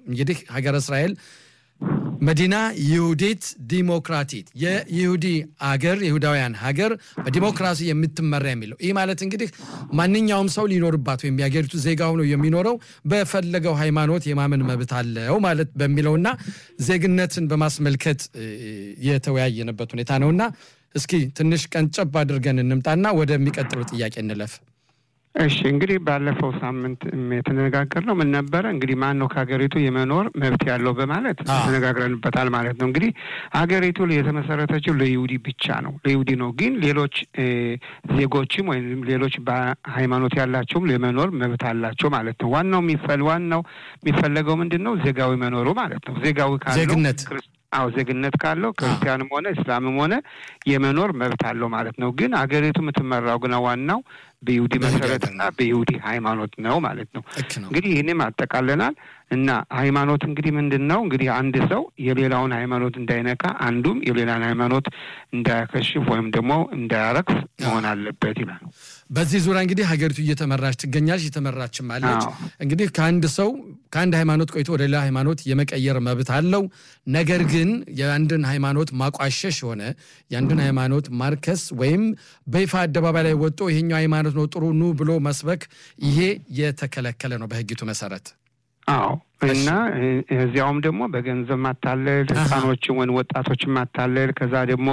እንግዲህ ሀገረ እስራኤል መዲና ይሁዲት ዲሞክራቲት የይሁዲ አገር የይሁዳውያን ሀገር በዲሞክራሲ የምትመራ የሚለው ይህ ማለት እንግዲህ ማንኛውም ሰው ሊኖርባት ወይም የሀገሪቱ ዜጋ ሆኖ የሚኖረው በፈለገው ሃይማኖት የማመን መብት አለው ማለት በሚለውና ዜግነትን በማስመልከት የተወያየንበት ሁኔታ ነውና እስኪ ትንሽ ቀንጨብ አድርገን እንምጣና ወደሚቀጥለው ጥያቄ እንለፍ። እሺ እንግዲህ ባለፈው ሳምንት የተነጋገርነው ምን ነበረ? እንግዲህ ማን ነው ከሀገሪቱ የመኖር መብት ያለው በማለት ተነጋግረንበታል ማለት ነው። እንግዲህ ሀገሪቱ የተመሰረተችው ለይሁዲ ብቻ ነው፣ ለይሁዲ ነው። ግን ሌሎች ዜጎችም ወይም ሌሎች ሃይማኖት ያላቸውም የመኖር መብት አላቸው ማለት ነው። ዋናው የሚፈል ዋናው የሚፈለገው ምንድን ነው? ዜጋዊ መኖሩ ማለት ነው። ዜጋዊ ካለው ዜግነት አዎ ዜግነት ካለው ክርስቲያንም ሆነ እስላምም ሆነ የመኖር መብት አለው ማለት ነው። ግን ሀገሪቱ የምትመራው ግና ዋናው በይሁዲ መሰረትና በይሁዲ ሃይማኖት ነው ማለት ነው። እንግዲህ ይህንም አጠቃለናል እና ሃይማኖት እንግዲህ ምንድን ነው? እንግዲህ አንድ ሰው የሌላውን ሃይማኖት እንዳይነካ፣ አንዱም የሌላን ሃይማኖት እንዳያከሽፍ ወይም ደግሞ እንዳያረክስ መሆን አለበት ይላል። በዚህ ዙሪያ እንግዲህ ሀገሪቱ እየተመራች ትገኛለች፣ እየተመራችም አለች። እንግዲህ ከአንድ ሰው ከአንድ ሃይማኖት ቆይቶ ወደ ሌላ ሃይማኖት የመቀየር መብት አለው። ነገር ግን የአንድን ሃይማኖት ማቋሸሽ የሆነ የአንድን ሃይማኖት ማርከስ ወይም በይፋ አደባባይ ላይ ወጥቶ ይሄኛው ሃይማኖት ነው ጥሩ ኑ ብሎ መስበክ ይሄ የተከለከለ ነው በሕጊቱ መሰረት። አዎ እና እዚያውም ደግሞ በገንዘብ ማታለል ህፃኖችን ወይም ወጣቶችን ማታለል፣ ከዛ ደግሞ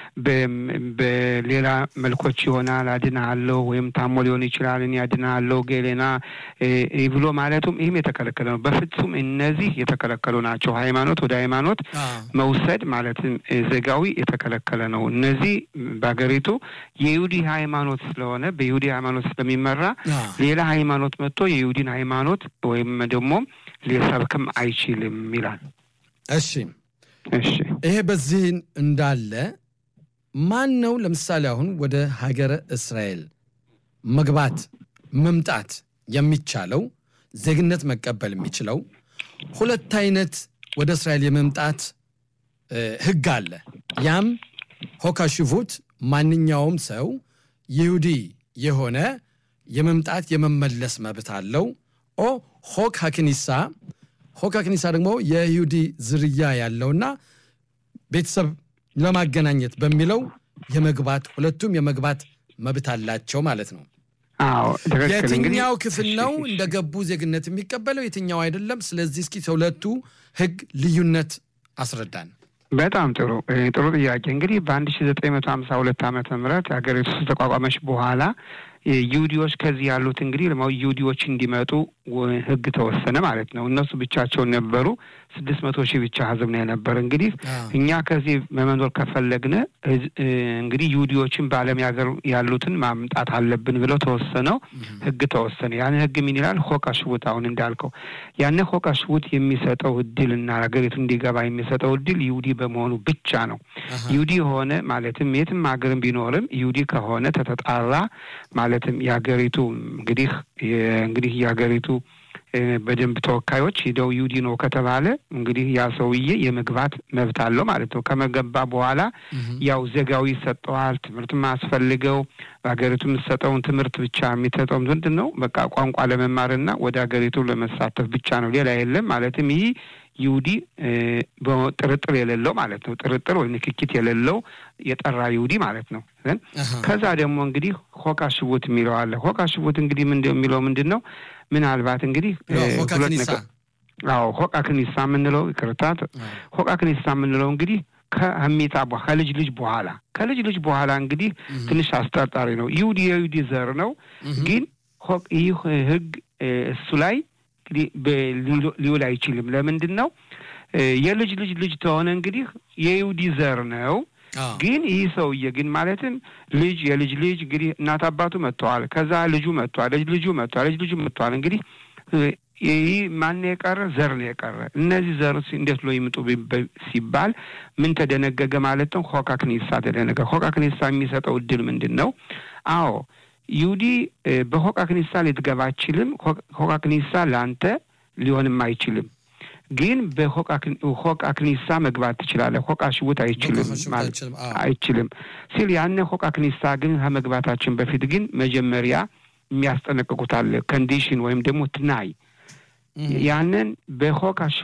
በሌላ መልኮች ይሆናል አድናለሁ ወይም ታሞ ሊሆን ይችላል እኔ አድናለሁ ገሌና ብሎ ማለቱም ይህም የተከለከለ ነው። በፍጹም እነዚህ የተከለከሉ ናቸው። ሃይማኖት ወደ ሃይማኖት መውሰድ ማለትም ዜጋዊ የተከለከለ ነው። እነዚህ በሀገሪቱ የይሁዲ ሃይማኖት ስለሆነ በይሁዲ ሃይማኖት ስለሚመራ ሌላ ሃይማኖት መጥቶ የይሁዲን ሃይማኖት ወይም ደግሞ ሊሰብክም አይችልም ይላል። እሺ እሺ። ይሄ በዚህ እንዳለ ማን ነው ለምሳሌ አሁን ወደ ሀገረ እስራኤል መግባት መምጣት የሚቻለው ዜግነት መቀበል የሚችለው ሁለት አይነት ወደ እስራኤል የመምጣት ህግ አለ። ያም ሆካሽቡት ማንኛውም ሰው ይሁዲ የሆነ የመምጣት የመመለስ መብት አለው። ኦ ሆክ ሀክኒሳ ሆክ ሀክኒሳ ደግሞ የይሁዲ ዝርያ ያለውና ቤተሰብ ለማገናኘት በሚለው የመግባት ሁለቱም የመግባት መብት አላቸው ማለት ነው። አዎ የትኛው ክፍል ነው እንደገቡ ዜግነት የሚቀበለው የትኛው አይደለም? ስለዚህ እስኪ ሁለቱ ህግ ልዩነት አስረዳን። በጣም ጥሩ ጥሩ ጥያቄ። እንግዲህ በአንድ ሺ ዘጠኝ መቶ ሀምሳ ሁለት ዓመተ ምህረት ሀገሪቱ ተቋቋመች በኋላ ይሁዲዎች ከዚህ ያሉት እንግዲህ ይሁዲዎች እንዲመጡ ህግ ተወሰነ ማለት ነው። እነሱ ብቻቸውን ነበሩ። ስድስት መቶ ሺህ ብቻ ህዝብ ነው የነበረ። እንግዲህ እኛ ከዚህ መመኖር ከፈለግን እንግዲህ ይሁዲዎችን በዓለም ሀገር ያሉትን ማምጣት አለብን ብለው ተወሰነው ህግ ተወሰነ። ያን ህግ ምን ይላል? ሆቃ ሽቡት አሁን እንዳልከው ያን ሆቃ ሽቡት የሚሰጠው እድል እና ሀገሪቱ እንዲገባ የሚሰጠው እድል ይሁዲ በመሆኑ ብቻ ነው። ይሁዲ የሆነ ማለትም የትም ሀገርም ቢኖርም ይሁዲ ከሆነ ተተጣራ ማለትም የሀገሪቱ እንግዲህ እንግዲህ የሀገሪቱ በደንብ ተወካዮች ሂደው ይሁዲ ነው ከተባለ እንግዲህ ያ ሰውዬ የመግባት መብት አለው ማለት ነው። ከመገባ በኋላ ያው ዜጋዊ ይሰጠዋል። ትምህርት ማስፈልገው በሀገሪቱ የምትሰጠውን ትምህርት ብቻ የሚሰጠው ምንድን ነው? በቃ ቋንቋ ለመማርና ወደ ሀገሪቱ ለመሳተፍ ብቻ ነው። ሌላ የለም። ማለትም ይህ ይሁዲ ጥርጥር የሌለው ማለት ነው። ጥርጥር ወይ ንክኪት የሌለው የጠራ ይሁዲ ማለት ነው። ከዛ ደግሞ እንግዲህ ሆቃ ሽቡት የሚለው አለ። ሆቃ ሽቡት እንግዲህ ምን የሚለው ምንድን ነው? ምናልባት እንግዲህ ሁለት ነገር አዎ ሆቃ ክኒሳ የምንለው ይቅርታት፣ ሆቃ ክኒሳ የምንለው እንግዲህ ከሚጣ ከልጅ ልጅ በኋላ ከልጅ ልጅ በኋላ እንግዲህ ትንሽ አስጠርጣሪ ነው። ይሁዲ የይሁዲ ዘር ነው፣ ግን ይህ ህግ እሱ ላይ እንግዲህ ሊውል አይችልም። ለምንድን ነው? የልጅ ልጅ ልጅ ተሆነ እንግዲህ የይሁዲ ዘር ነው። ግን ይህ ሰውዬ ግን ማለትም ልጅ የልጅ ልጅ እንግዲህ እናት አባቱ መጥተዋል። ከዛ ልጁ መጥተዋል። ልጅ ልጁ መጥተዋል። ልጅ ልጁ መጥተዋል። እንግዲህ ይህ ማን የቀረ ዘር ነው የቀረ። እነዚህ ዘር እንዴት ብሎ ይምጡ ሲባል ምን ተደነገገ ማለት ነው? ሆካ ክኒሳ ተደነገ። ሆካ ክኒሳ የሚሰጠው እድል ምንድን ነው? አዎ ይሁዲ በሆቃ ክኒሳ ልትገባ አይችልም። ሆቃ ክኒሳ ለአንተ ሊሆንም አይችልም። ግን በሆቃ ክኒሳ መግባት ትችላለህ። ሆቃ ሽቡት አይችልም አይችልም ሲል ያነ ሆቃ ክኒሳ ግን ከመግባታችን በፊት ግን መጀመሪያ የሚያስጠነቅቁት አለ። ኮንዲሽን ወይም ደግሞ ትናይ ያንን በሆቃ